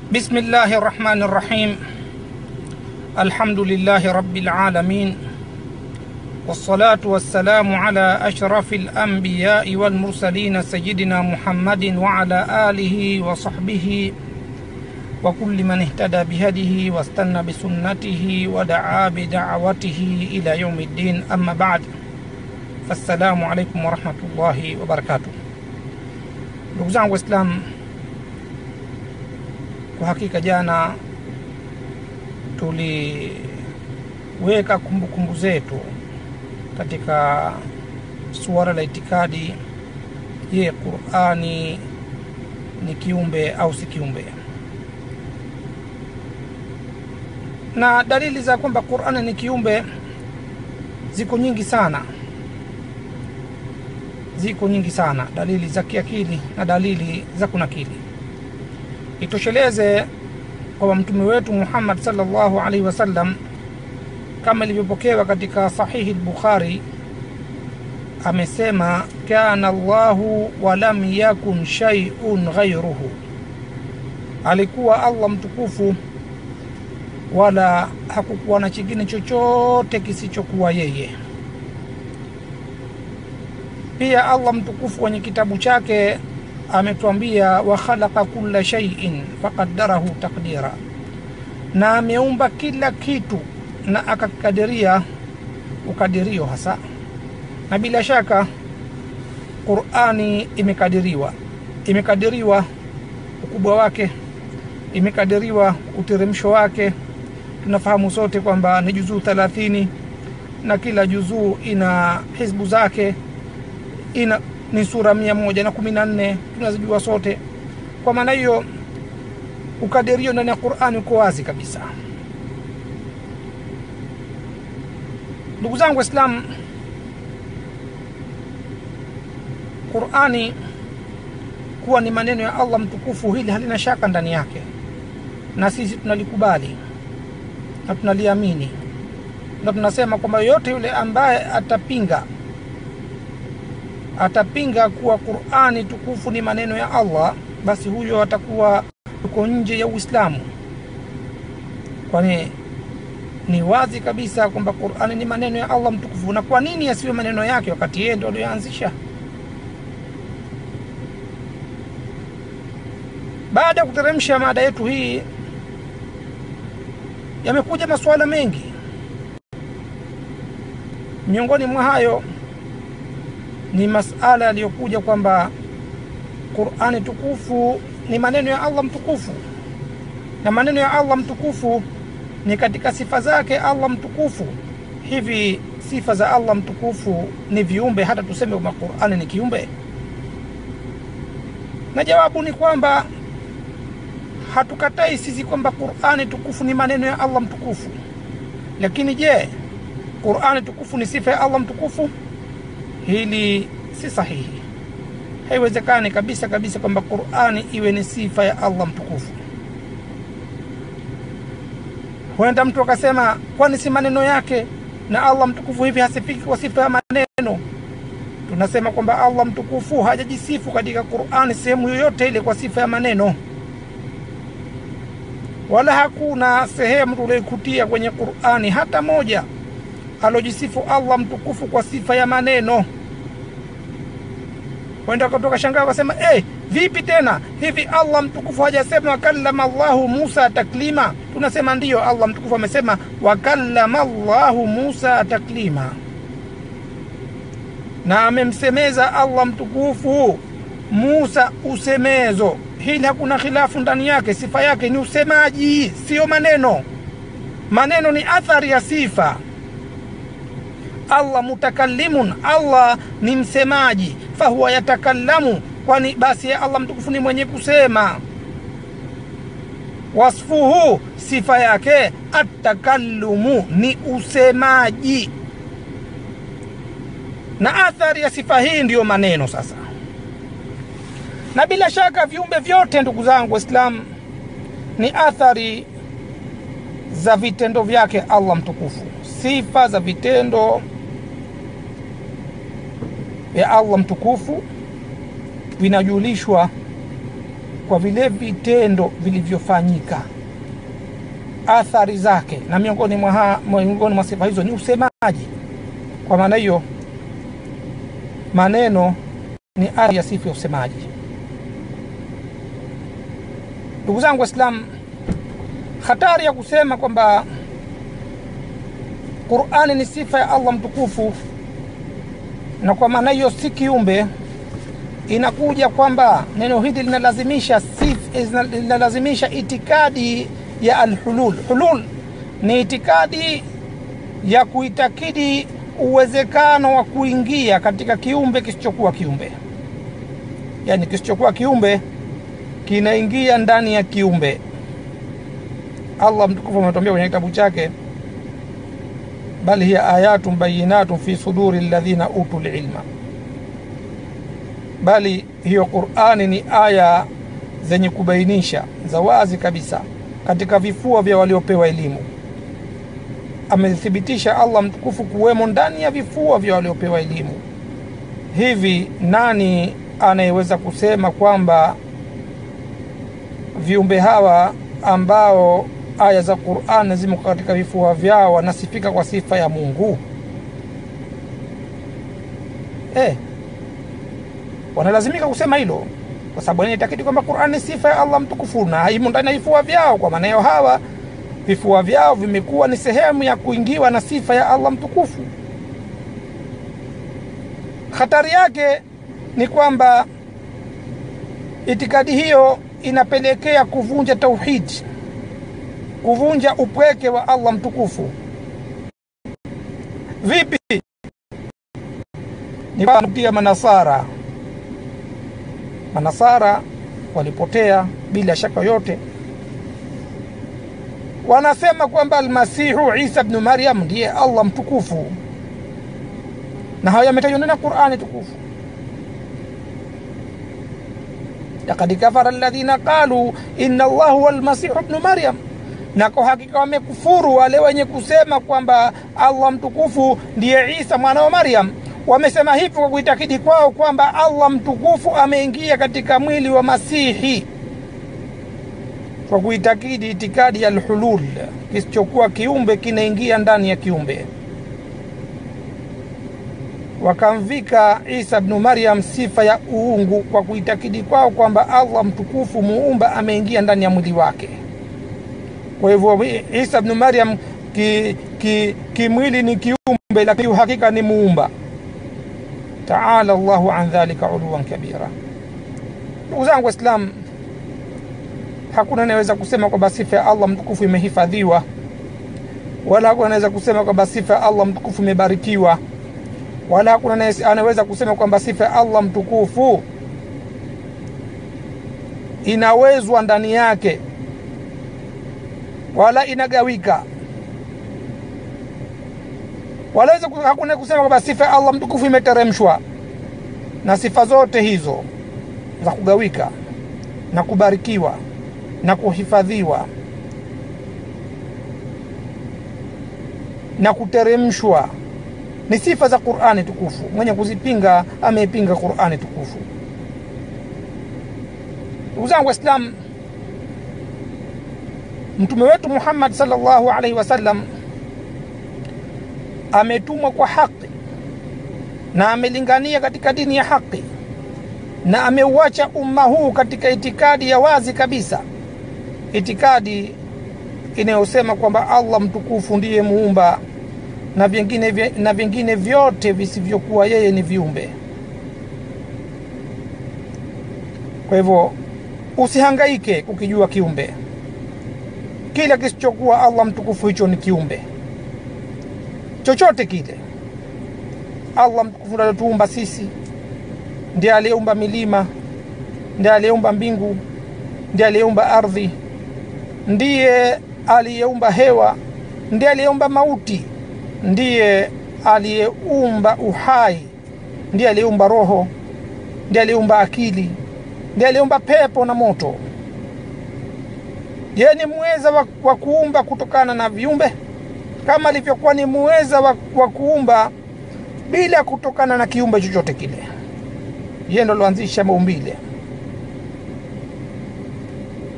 بسم الله الرحمن الرحيم الحمد لله رب العالمين والصلاة والسلام على أشرف الأنبياء والمرسلين سيدنا محمد وعلى آله وصحبه وكل من اهتدى بهديه واستنى بسنته ودعا بدعوته إلى يوم الدين أما بعد فالسلام عليكم ورحمة الله وبركاته ndugu zangu waislamu kwa hakika jana tuliweka kumbukumbu zetu katika suala la itikadi je qurani ni kiumbe au si kiumbe na dalili za kwamba qurani ni kiumbe ziko nyingi sana ziko nyingi sana dalili za kiakili na dalili za kunakili itosheleze kwamba mtume wetu muhammad salllahu alaihi wasallam kama ilivyopokewa katika sahihi lbukhari amesema kana llahu walam yakun shaiun ghairuhu alikuwa allah mtukufu wala hakukuwa na chingine chochote kisichokuwa yeye pia allah mtukufu kwenye kitabu chake ametwambia wa khalaqa kulla shaiin faqaddarahu taqdira na ameumba kila kitu na akakadiria ukadirio hasa na bila shaka qurani imekadiriwa imekadiriwa ukubwa wake imekadiriwa uteremsho wake tunafahamu sote kwamba ni juzuu thelathini na kila juzuu ina hizbu zake ina ni sura mia moja na kumi na nne tunazijua sote kwa maana hiyo ukadirio ndani ya qurani uko wazi kabisa ndugu zangu waislamu qurani kuwa ni maneno ya allah mtukufu hili halina shaka ndani yake na sisi tunalikubali na tunaliamini na tunasema kwamba yoyote yule ambaye atapinga atapinga kuwa qurani tukufu ni maneno ya allah basi huyo atakuwa yuko nje ya uislamu kwani ni wazi kabisa kwamba qurani ni maneno ya allah mtukufu na kwa nini yasiwe maneno yake wakati yeye ndo aliyoanzisha baada ya kuteremsha mada yetu hii yamekuja masuala mengi miongoni mwa hayo ni masala yaliyokuja kwamba qurani tukufu ni maneno ya allah mtukufu na maneno ya allah mtukufu ni katika sifa zake allah mtukufu hivi sifa za allah mtukufu ni viumbe hata tuseme kwamba qurani ni kiumbe na jawabu ni kwamba hatukatai sisi kwamba qurani tukufu ni maneno ya allah mtukufu lakini je qurani tukufu ni sifa ya allah mtukufu hili si sahihi haiwezekani kabisa kabisa kwamba qurani iwe ni sifa ya allah mtukufu huenda mtu akasema kwani si maneno yake na allah mtukufu hivi hasifiki kwa sifa ya maneno tunasema kwamba allah mtukufu hajajisifu katika qurani sehemu yoyote ile kwa sifa ya maneno wala hakuna sehemu tulioikutia kwenye qurani hata moja alojisifu allah mtukufu kwa sifa ya maneno wenda kutoka shangaa wakasema hey, vipi tena hivi allah mtukufu hajasema wakallama llahu musa taklima tunasema ndiyo allah mtukufu amesema wakallama llahu musa taklima na amemsemeza allah mtukufu musa usemezo hili hakuna khilafu ndani yake sifa yake ni usemaji siyo maneno maneno ni athari ya sifa allah mutakallimun allah ni msemaji fahuwa yatakallamu kwani basi allah mtukufu ni mwenye kusema wasfuhu sifa yake atakallumu ni usemaji na athari ya sifa hii ndiyo maneno sasa na bila shaka viumbe vyote ndugu zangu waislamu ni athari za vitendo vyake allah mtukufu sifa za vitendo vya allah mtukufu vinajulishwa kwa vile vitendo vilivyofanyika athari zake na miongoni mwa, ha- miongoni mwa sifa hizo ni usemaji kwa maana hiyo maneno ni ari ya sifa ya usemaji ndugu zangu waislam hatari ya kusema kwamba qurani ni sifa ya allah mtukufu na kwa maana hiyo si kiumbe inakuja kwamba neno hili linalazimisha sif- linalazimisha itikadi ya alhulul hulul ni itikadi ya kuitakidi uwezekano wa kuingia katika kiumbe kisichokuwa kiumbe yaani kisichokuwa kiumbe kinaingia ndani ya kiumbe allah mtukufu ametuambia kwenye kitabu chake bal hiya ayatun bayinatun fi suduri ladhina utu lilma bali hiyo qurani ni aya zenye kubainisha za wazi kabisa katika vifua vya waliopewa elimu amethibitisha allah mtukufu kuwemo ndani ya vifua vya waliopewa elimu hivi nani anayeweza kusema kwamba viumbe hawa ambao aya za qurani zimo katika vifua vyao wanasifika kwa sifa ya mungu eh, wanalazimika kusema hilo kwa sababu wanaitakidi kwamba qurani ni sifa ya allah mtukufu na imo ndani ya vifua vyao kwa maana hiyo hawa vifua vyao vimekuwa ni sehemu ya kuingiwa na sifa ya allah mtukufu hatari yake ni kwamba itikadi hiyo inapelekea kuvunja tauhidi kuvunja upweke wa allah mtukufu vipi ni kutia manasara manasara walipotea bila shaka yote wanasema kwamba almasihu isa bnu maryam ndiye allah mtukufu na hayo yametajwa ndani ya qurani tukufu lakad kafara alladhina qalu inna allah huwa almasihu bnu maryam na kwa hakika wamekufuru wale wenye kusema kwamba allah mtukufu ndiye isa mwana wa maryam wamesema hivyo kwa kuitakidi kwao kwamba allah mtukufu ameingia katika mwili wa masihi kwa kuitakidi itikadi ya lhulul kisichokuwa kiumbe kinaingia ndani ya kiumbe wakamvika isa bnu maryam sifa ya uungu kwa kuitakidi kwao kwamba allah mtukufu muumba ameingia ndani ya mwili wake kwa hivyo isa bnu maryam kimwili ki, ki ni kiumbe lakini uhakika ni muumba taala llahu an dhalika uluwan kabira ndugu zangu waislam hakuna anayeweza kusema kwamba sifa ya allah mtukufu imehifadhiwa wala hakuna anaweza kusema kwamba sifa ya allah mtukufu imebarikiwa wala hakuna anaweza kusema kwamba sifa ya allah mtukufu inawezwa ndani yake wala inagawika wala hakuna kusema kwamba sifa ya allah mtukufu imeteremshwa na sifa zote hizo za kugawika na kubarikiwa na kuhifadhiwa na kuteremshwa ni sifa za qurani tukufu mwenye kuzipinga ameipinga qurani tukufu ndugu zangu waislam mtume wetu muhammad salllahu alaihi wasallam ametumwa kwa haki na amelingania katika dini ya haki na ameuacha umma huu katika itikadi ya wazi kabisa itikadi inayosema kwamba allah mtukufu ndiye muumba na vingine, na vingine vyote visivyokuwa yeye ni viumbe kwa hivyo usihangaike kukijua kiumbe kila kisichokuwa allah mtukufu hicho ni kiumbe chochote kile allah mtukufu aliotuumba sisi ndiye aliyeumba milima ndiye aliyeumba mbingu ndiye aliyeumba ardhi ndiye aliyeumba hewa ndiye aliyeumba mauti ndiye aliyeumba uhai ndiye aliyeumba roho ndiye aliyeumba akili ndiye aliyeumba pepo na moto yeye ni muweza wa, wa kuumba kutokana na viumbe kama alivyokuwa ni muweza wa, wa kuumba bila kutokana na kiumbe chochote kile yeye ndo aloanzisha maumbile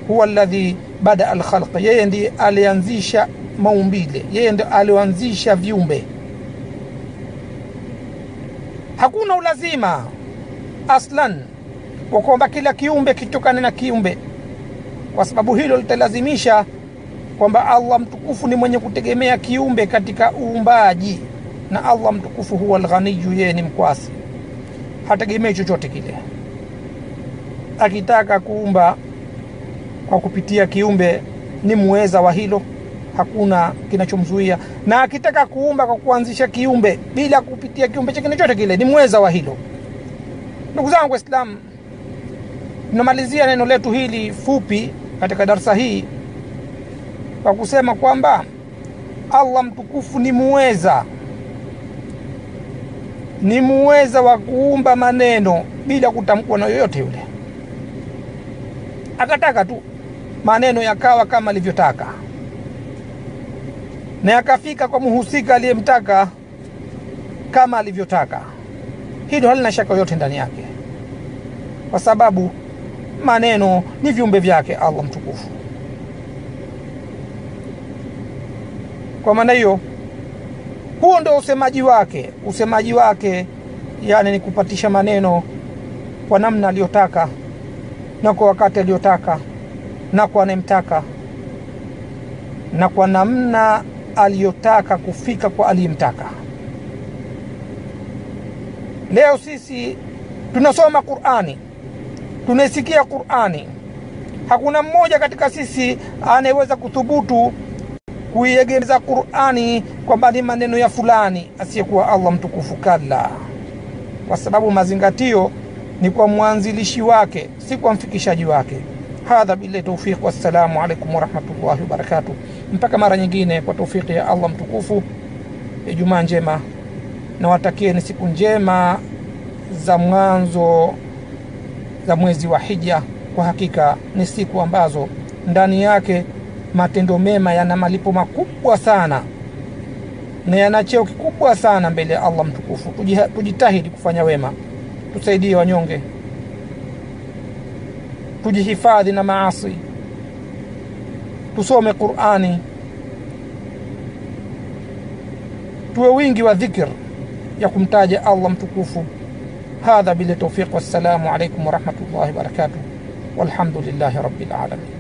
huwa alladhi bada alkhalq, yeye ndiye alianzisha maumbile, yeye ndiye alioanzisha viumbe. Hakuna ulazima aslan wa kwamba kila kiumbe kitokane na kiumbe, kwa sababu hilo litalazimisha kwamba Allah mtukufu ni mwenye kutegemea kiumbe katika uumbaji, na Allah mtukufu huwa alghaniyu, yeye ni mkwasi, hategemei chochote kile. Akitaka kuumba kwa kupitia kiumbe ni muweza wa hilo, hakuna kinachomzuia. Na akitaka kuumba kwa kuanzisha kiumbe bila kupitia kiumbe chengine chote kile ni muweza wa hilo. Ndugu zangu Waislamu, tunamalizia neno letu hili fupi katika darsa hii kwa kusema kwamba Allah mtukufu ni muweza, ni muweza wa kuumba maneno bila kutamkwa na yoyote yule. Akataka tu maneno yakawa kama alivyotaka, na yakafika kwa muhusika aliyemtaka kama alivyotaka. Hilo halina shaka yoyote ndani yake, kwa sababu maneno ni viumbe vyake Allah mtukufu. Kwa maana hiyo, huo ndio usemaji wake. Usemaji wake yani ni kupatisha maneno kwa namna aliyotaka na kwa wakati aliyotaka na kwa anayemtaka na kwa namna aliyotaka kufika kwa aliyemtaka. Leo sisi tunasoma Qur'ani, tunaisikia Qur'ani. Hakuna mmoja katika sisi anayeweza kuthubutu kuiegemeza Qur'ani kwamba ni maneno ya fulani asiyekuwa Allah mtukufu. Kalla, kwa sababu mazingatio ni kwa mwanzilishi wake, si kwa mfikishaji wake. Hadha billahi tawfiq, wassalamu alaikum warahmatullahi wabarakatuh. Mpaka mara nyingine, kwa taufiki ya Allah mtukufu. Ijumaa njema, nawatakieni siku njema za mwanzo za mwezi wa Hija. Kwa hakika ni siku ambazo ndani yake matendo mema yana malipo makubwa sana na yana cheo kikubwa sana mbele ya Allah mtukufu. Tujitahidi kufanya wema, tusaidie wanyonge, tujihifadhi na maasi, tusome Qur'ani, tuwe wingi wa dhikr ya kumtaja Allah mtukufu. Hadha bila tawfiq, wassalamu alaikum warahmatullahi wabarakatuh, walhamdulillahi rabbil alamin.